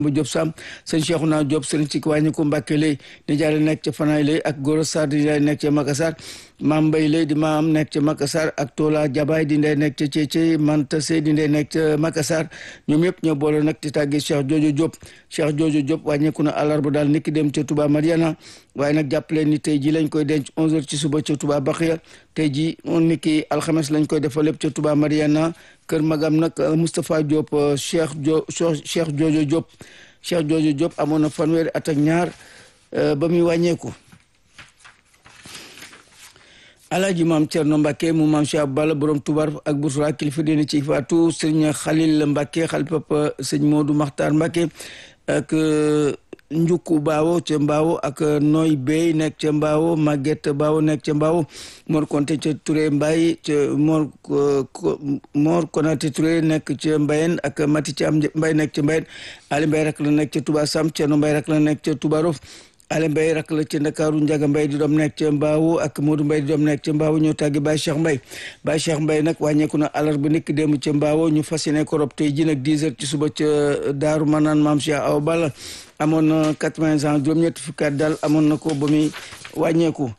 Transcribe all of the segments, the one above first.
bu Diop Sam sëñ Cheikhouna Diop sëriñ ci wàññi ko Mbàkke lay di jaare nekk ca Fanaay lay ak Goro Sarr di jaare nekk ca Makassar maam Mbay lay di maam nekk ca Makassar ak Tola Jabaay di ndey nekk ca Cécé Manta Sey di ndey nekk ca Makassar ñoom yëpp ñoo boole nag di tàggee Cheikh Jojo Diop Cheikh Jojo Diop wàññeeku na àllarba daal niki dem ca Touba Mariana waaye nag jàpp leen ni tey ji lañ koy denc 11h ci suba ca Touba Baxiya tey ji niki alxames lañ koy defal lépp ca Touba Mariana kër magam nag Moustapha Diop Cheikh jo Cheikh Jojo Diop Cheikh Jojo Diop amoon na fanweeri at ak ñaar ba muy wàññeeku alaaji maam Cerno Mbàkke mu maam Cheikh Balla borom tubar ak Bousra kilifa dina ci faatu sëñ Xalil Mbàkke xal papa sëñ Moodu Maxtaar Mbàkke ak njukku baawo ca mbaawo ak nooy bey nekk ca mbaawo Maguette baawo nekk ca mbaawo Mor Konte ca Touré Mbaye ca Mor Mor Konate Touré nekk ca Mbayen ak Mati Caam Mbay nekk ca Mbayen Ali Mbay rak la nekk ca Touba Sam Cerno Mbay rak la nekk ca Touba Rof ale mbay rak la ca ndakaaru njaga mbay di doom nekk ca mbaawu ak moodu mbay di doom nekk ca mbaawu ñoo tàggi Baye Cheikh Mbay Baye Cheikh Mbay nag wàññeeku na alarba nekk démb ca mbaawo ñu fas yéene ko rob tey ji nag 10 heures ci suba ca daaru manaan maam Cheikh Awa Balla amoon na 80 ans juróom-ñetti fukki at daal amoon na ko ba muy wàññeeku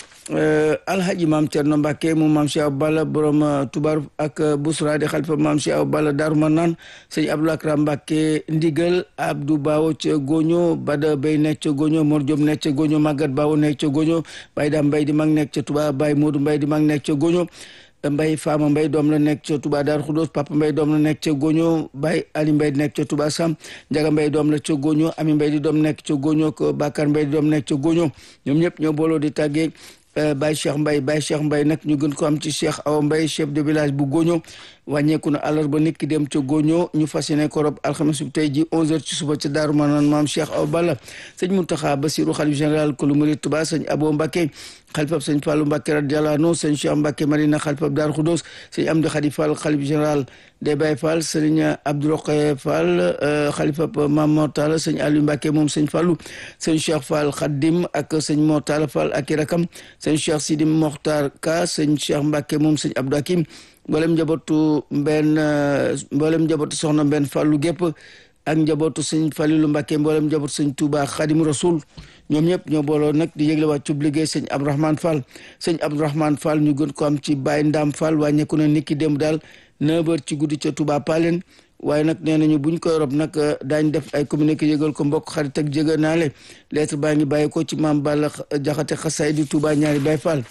alhaji maam Cerno Mbàkke mu maam Cheikh Awa Balla borom tubar ak busra di xalifa maam Cheikh Awa Balla daaru manaan sëñ Abdou Akram Mbàkke ndigal Abdou Bawo ca Goño Bada Bay nekk ca Goño Mor Diop nekk ca Goño Magat Bawo nekk ca Goño Baye Dam Mbay di mag nekk ca Tuba Baye Modou Mbay di mag nekk ca Goño Mbay Faama Mbay doom la nekk ca Touba Daaru Xudoos Papa Mbay doom la nekk ca Goño Baye Ali Mbay di nekk ca Touba Sam Njaga Mbay doom la ca Goño Ami Mbay di doom nekk ca Goño ko Bakar Mbay di doom nekk ca Goño ñoom ñëpp ñoo booloo di tàggee Baye Cheikh Mbay Baye Cheikh Mbay nag ñu gën ko am ci Cheikh Awa Mbay chef de village bu Goño wàññeeku na àllarba nit ki dem ca Goño ñu fas yéene ko rob alxames bi tey ji 11h ci suba ca Daaru Manaan maam Cheikh Awa Balla sëñ Muntaxa Basiru xalif général kulu murid Tuba sëñ Abo Mbàkke xalifab sëñ Fàllu Mbàkke radiyallaahu anhu sëñ Cheikh Mbàkke Marina xalifab Daaru Xudoos sëñ Amdi Xadi Fall xalif général des Baye Fall sëñ Abdou Roqe Fall xalifab Maam Mor Talla sëñ Aliou Mbàkke moom sëñ Fàllu sëñ Cheikh Fall Xaddim ak sëñ Mor Talla Fall ak i rakam sëñ Cheikh Sidi Mokhtar Ka sëñ Cheikh Mbàkke moom sëñ Abdou Hakim mboolem njabootu mbenn mboolem njabootu soxna mbenn fàllu gépp ak njabootu sëñ Falilu Mbàkke mboolem njabootu sëñ Touba Xaadimu Rasul ñoom ñëpp ñoo booloo nag di yëgle wàccub liggéey sëñ Abdourahmane Fall sëñ Abdourahmane Fall ñu gën ko am ci Baye Ndam Fall wàññeeku na niki démb daal 9h ci guddi ca Touba Palen waaye nag nee nañu buñ koy rob nag daañ def ay communiqué yëgal ko mbokk xarit ak jege naale lettre baa ngi bàyyi ko ci maam Balla Jaxate xasaay di Touba ñaari Baye Fall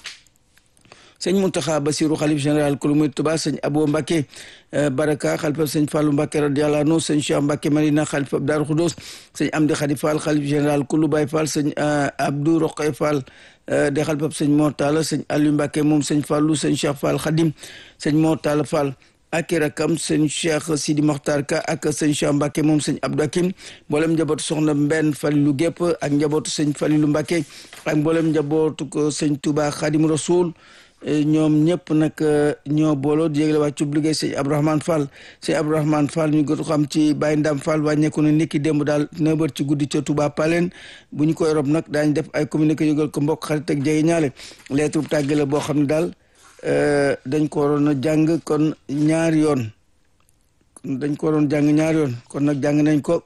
sëñ Muntaxa Basiru xalif général kulu murid Tuba sëñ Abo Mbàkke Baraka xalifa sëñ Fàllu Mbàkke radiyallaahu anhu sëñ Cheikh Mbàkke Marina xalifa Daaru Xudoos sëñ Amdi Xadi Fall xalif général kulu Baay Fall sëñ Abdou Roqe Fall de xalifa sëñ Mor Talla sëñ Aliou Mbàkke moom sëñ Fàllu sëñ Cheikh Fall Xadim sëñ Mor Talla Fall ak rakam sëñ Cheikh Sidi Mokhtar Ka ak sëñ Cheikh Mbacke moom sëñ Abdou Hakim mboolem njabootu soxna Mbenn Falilu gépp ak njabootu sëñ Falilu Mbacke ak mboolem njabootu ko sëñ Touba Xadim Rasul ñoom ñëpp nag ñoo booloo di yëgle wàccu liggéey sëñ Abdourahmane Fall sëñ Abdourahmane Fall ñu gën xam ci Baye Ndam Fall wàññeeku na niki démb daal neuf heures ci guddi ca Touba Palen bu ñu koy rob nag daañ def ay communiqué yëgal ko mbokk xarit ak jege ñaale lettre tàgge la boo xam ne daal dañ ko waroon a jàng kon ñaari yoon dañ ko waroon jàng ñaari yoon kon nag jàng nañ ko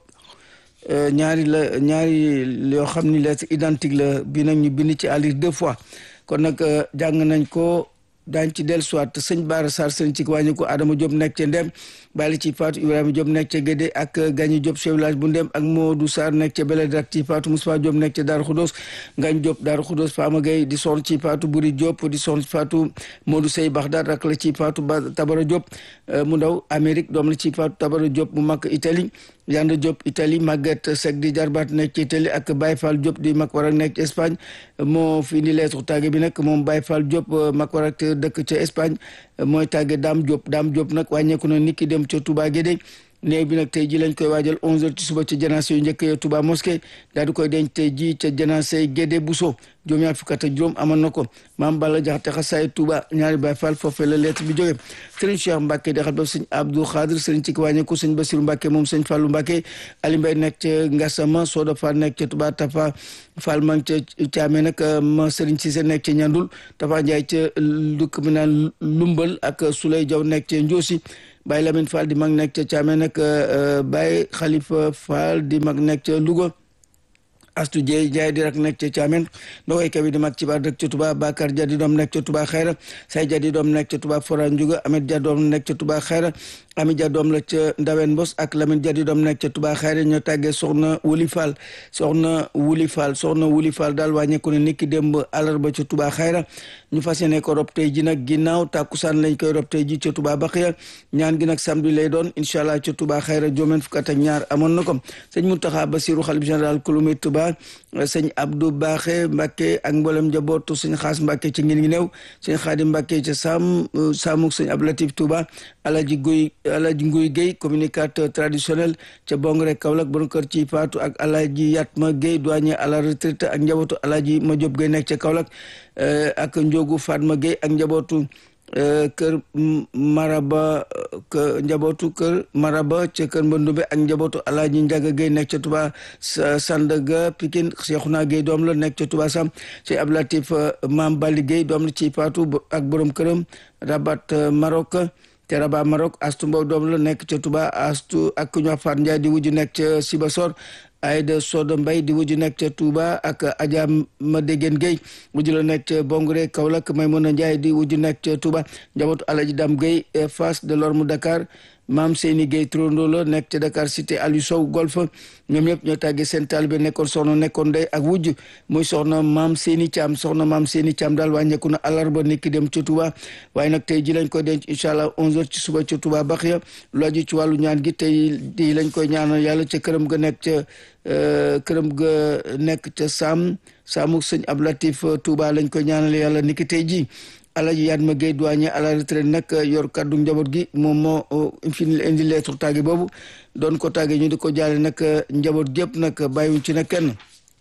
ñaari la ñaari yoo xam ni lettre identique la bi nag ñu bind ci àllir deux fois kon nag jàng nañ ko daañ ci dellusiwaat sëñ Baara Sarr sëñ ci wàññi ko Adama Diop nekk ca Ndem bàyyi ci Fatou Ibrahima Diop nekk ca Gédé ak Gagny Diop chef village bu Ndem ak Modou Sarr nekk ca Beled ak ci Fatou Moussa Diop nekk ca Darou Khoudoss Ngagne Diop Darou Khoudoss Fama Gueye di son ci Fatou Buri Diop di son ci Fatou Modou Sey Baghdad rak la ci Fatou ba Tabara Diop mu ndaw Amérique doom la ci Fatou Tabara Diop mu mag Italie Yanda Diop Italie Maguette Seck di jarbaat nekk ci Italie ak Baye Fall Diop di mag war ak nekk ci Espagne moo fi indi lettre tàgge bi nag moom Baye Fall Diop mag war ak dëkk ca Espagne mooy tàgge Dame Diop Dame Diop nag wàññeeku na niki dem ca Touba Guédé néew bi nag tey ji lañ koy waajal 11h ci suba ci janaase yu njëkk ya Touba mosquée daal di koy denc tey ji ca janaase Guédé Bousso juróom ñaar fukk ak juróom amoon na ko maam Balla Jaxate xasaay Touba ñaari Baay Fall foofee la lettre bi jóge sëriñ Cheikh Mbacke de xal ba sëñ Abdou Khadir sëriñ ci wàññeeku sëñ Basiru Mbacke moom sëñ Fallou Mbacke Ali Mbay nekk ca Ngassama Soda Fall nekk ca Touba Tafa Fall ma ca Thiamé nag ma sëriñ Cissé nekk ca Ñandul Tafa Ndiaye ca dëkk bi naan Lumbal ak Souley Jaw nekk ca Ndiosi Baye Lamine Fall di mag nekk ca Thiamène ak Baye Khalifa Fall di mag nekk ca Louga astu Dieye Ndiaye di rak nekk ca Thiamène ndokoy kabi di mag ci baar dëkk ca Touba Bakar Dia di doom nekk ca Touba Xayra Say Dia di doom nekk ca Touba Fora Ndiouga Amed Dia doom nekk ca Touba Xayra Ami Dia doom la ca Ndawen Mbos ak Lamine Dia di doom nekk ca Touba Xayra ñoo tàggee soxna Wuli Fall soxna Wuli Fall soxna Wuli Fall daal wàññeeku ne niki démb àllarba ca Touba Xayra ñu fas yéene ko rob tey ji nag ginnaaw tàkkusaan lañ koy rob tey ji ca Touba Baxiya ñaan gi nag samedi lay doon incha allah ca Touba Xayra joomeen fukk ak ñaar amoon na ko sëñ Mountakha Bassirou xalif général kulumi Touba sëñ Abdou Baaxe Mbacke ak mboolem njabootu sëñ Xaas Mbacke ci ngin ngi néew sëñ Xaadim Mbacke ca Sam Samuk sëñ Abdou Latif Touba Alaji Guy Alaji Nguy Guèye communicateur traditionnel ca Bongre Kaolack bon kër ci Faatu ak Alaji Yatma Guèye douanier à la retraite ak njabootu Alaji Madiop Guèye nekk ca Kaolack ak Njogu Fatma Guèye ak njabootu kër Maraba njabootu kër Maraba ca kër Mbandumbe ak njabootu Alaaji Njaga Guèye nekk ca Touba Sandaga Pikine Cheikhouna Guèye doom la nekk ca Touba Sam ci Ablatif Maam Bali Guèye doom la ci Faatu ak borom këram Rabat Maroc te Rabat Maroc Astu Mbow doom la nekk ca Touba Astu ak ku ñu wax Faat Njaay di wujju nekk ca Sibasor Aïda Soda Mbay di wujju nekk ca Touba ak Adja Madegen Gueye wujju la nekk ca Bongre Kaolack Maymuna Njaay di wujju nekk ca Touba njabootu Alaji Dam Gueye face de l'Orme Dakar maam Seyni Gueye Trondo la nekk ca Dakar cité Aliou Sow golf ñoom ñëpp ñoo tàggee seen taalibe nekkoon soxna nekkoon ndey ak wujj muy soxna maam Seyni Thiam soxna maam Seyni Thiam daal wàññeeku na àllarba niki dem ca Touba waaye nag tey ji lañ koy denc incha allah 11h ci suba ca Touba Baxiya lu aju ci wàllu ñaan gi tey di lañ koy ñaanal yàlla ca këram ga nekk ca këram ga nekk ca Sam Samuk sëñ Ablatif Touba lañ koy ñaanal yàlla niki tey ji Alaji Yatma Gueye douanier à la retraite nag yor kaddu njaboot gi moom moo fi indi lettre tàgge boobu doon ko tàgge ñu di ko jaale nag njaboot gépp nag bàyyiwuñ ci nag kenn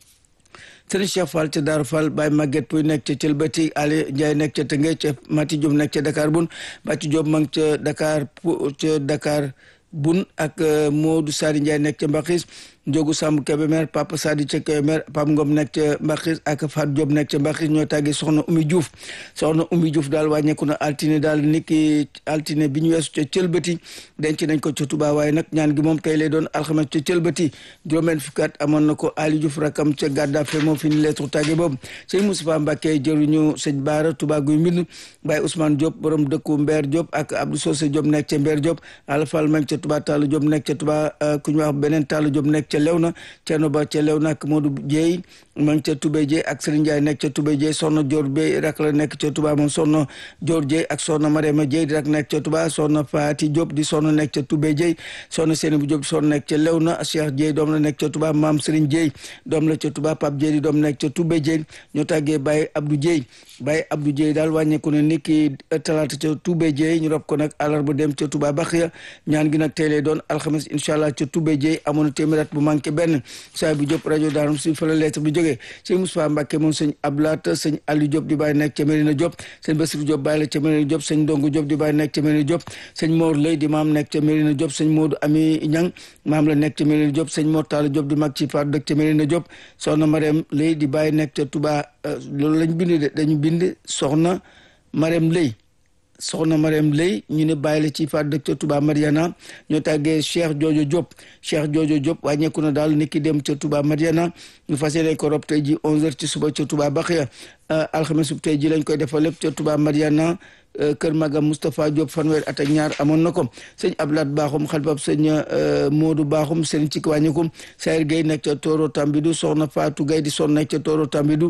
Sëriñ Cheikh Fall ca Daaru Fall Baye Maguette Pouy nekk ca Thielbati Ali Ndiaye nekk ca Tëngéej ca Mati Diop nekk ca Dakar Bun Bàcci Diop ma ngi ca Dakar ca Dakar Bun ak Modou Sadi Ndiaye nekk ca Mbaxis Njogu Samb Kébémer Papa Sadi ca Kébémer Pam Ngom nekk ca Mbaxis ak Fat Diop nekk ca Mbaxis ñoo tàggee soxna Oumy Diouf soxna Oumy Diouf daal wàññeeku na altine daal niki altine bi ñu weesu ca Thielbati denc nañ ko ca Touba waaye nag ñaan gi moom tey lay doon alxames ca Thielbati juróom-benn fukki at amoon na ko Ali Diouf rakam ca Gaddafe moo fi ni lettre tàgge boobu sëñ Moustapha Mbacké jëruñu sëñ Baara Touba guy mbind Baye Ousmane Diop borom dëkku Mbeer Diop ak Abdou Socé Diop nekk ca Mbeer Diop Alfal ma ca Touba Talla Diop nekk ca Touba ku ñu wax beneen Talla Diop nekk ca Lewna Cerno Ba ca Lewna ak Modou Dieye ma ngi ca Toubé Dieye ak Serigne Ndiaye nekk ca Toubé Dieye soxna Dior Bey rak la nekk ca Touba moom soxna Dior Dieye ak soxna Mariama Dieye di rak nekk ca Touba soxna Faati Diop di soxna nekk ca Toubé Dieye soxna Seynabou Diop di soxna nekk ca Lewna Cheikh Dieye doom la nekk ca Touba Maam Serigne Dieye doom la ca Touba Pape Dieye di doom nekk ca Toubé Dieye ñoo tàggee Baye Abdou Dieye Baye Abdou Dieye daal wàññeeku ne ni ki talaata ca Toubé Dieye ñu rob ko nag àllarba dem ca Touba Baxiya ñaan gi nag tey lay doon alxames incha allah ca Toubé Dieye amoon na téeméer at bu manqué benn saa bu Diop rajo Daarum si fa la lettre bi jógee sëñ Moustapha Mbacké moom sëñ Ablaat sëñ Aliou Diop di bàyyi nekk ca Mérina Diop sëñ Bassirou Diop bàyyi la ca Mérina Diop sëñ Ndongo Diop di bàyyi nekk ca Mérina Diop sëñ Mor Lay di maam nekk ca Mérina Diop sëñ Modou Ami Ñang maam la nekk ca Mérina Diop sëñ Mor Talla Diop di mag ci Fatou dëkk ca Mérina Diop soxna Marème Lay di bàyyi nekk ca Touba loolu lañ bind de dañu bind soxna Marème Lay soxna Mariam Lay ñu ne bàyyi la ci faat dëkk ca Touba Mariana ñoo tàggee Cheikh Jojo Diop Cheikh Jojo Diop wàññeeku na daal niki dem ca Touba Mariana ñu fas yéene ko rob tey ji 11h ci suba ca Touba Baxiya alxames bu tey ji lañ koy defal lépp ca Touba Mariana kër Magam Moustapha Diop fanweer at ak ñaar amoon na ko sëñ Ablaat Baaxum xalifab sëñ Modou Baaxum sëñ ci wàññeeku Sayir Gueye nekk ca Toro Tambidou soxna Fatou Gueye di son nekk ca Toro Tambidou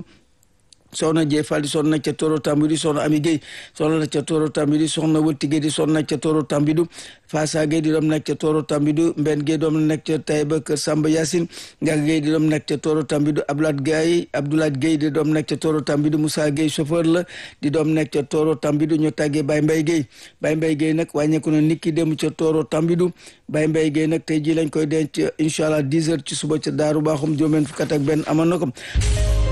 soxna Dieye Fall di soxna nekk ca Toro Tambidou soxna Ami Gueye soxna nekk ca Toro Tambidou soxna Wëtti Gueye di soxna nekk ca Toro Tambidou Fassa Gueye di doom nekk ca Toro Tambidou Mbenn Gueye doom nekk ca Taïba Kër Samba Yacine Ndiaga Gueye di doom nekk ca Toro Tambidou Abdoulaye Gueye Abdoulaye Gueye di doom nekk ca Toro Tambidou Moussa Gueye chauffeur la di doom nekk ca Toro Tambidou ñu tàggee Baye Mbaye Gueye Baye Mbaye Gueye nag wàññeeku na niki dem ca Toro Tambidou Baye Mbaye Gueye nag tey ji lañ koy denc incha allah 10 heures ci suba ca Daaru Baaxum juróom fukk ak benn amoon na ko